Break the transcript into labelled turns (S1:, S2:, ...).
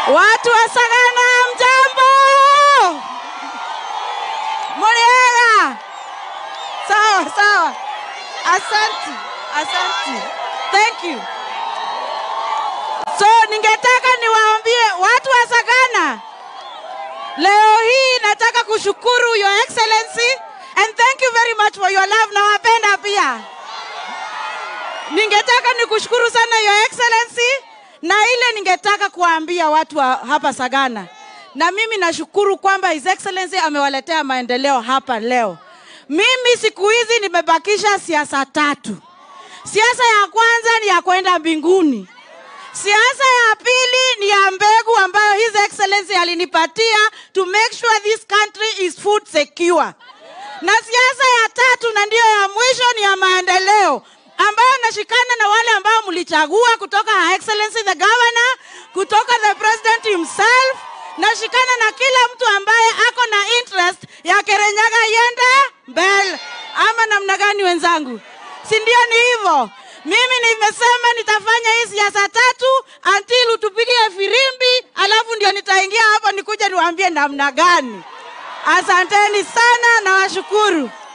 S1: Watu wa Sagana, mjambo? Muriega? Sawa sawa, asanti, asanti, thank you. So ningetaka niwaambie watu wa Sagana, leo hii nataka kushukuru Your Excellency and thank you very much for your love. Nawapenda pia. Ningetaka nikushukuru sana Your Excellency, na ile ningetaka kuwaambia watu wa hapa Sagana, na mimi nashukuru kwamba His Excellency amewaletea maendeleo hapa leo. Mimi siku hizi nimebakisha siasa tatu. Siasa ya kwanza ni ya kwenda mbinguni. Siasa ya pili ni ya mbegu ambayo His Excellency alinipatia to make sure this country is food secure. Na siasa ya tatu na ndiyo ya mwisho ni ya maendeleo ambayo nashikana na wale ambao mlichagua kutoka Her Excellency the Governor, kutoka the President himself. Nashikana na kila mtu ambaye ako na interest ya Kirinyaga iende mbele, ama namna gani wenzangu? Si ndio? Ni hivyo. Mimi nimesema nitafanya hii siasa tatu until utupigie firimbi, alafu ndio nitaingia hapo nikuja niwaambie namna gani. Asanteni sana, nawashukuru.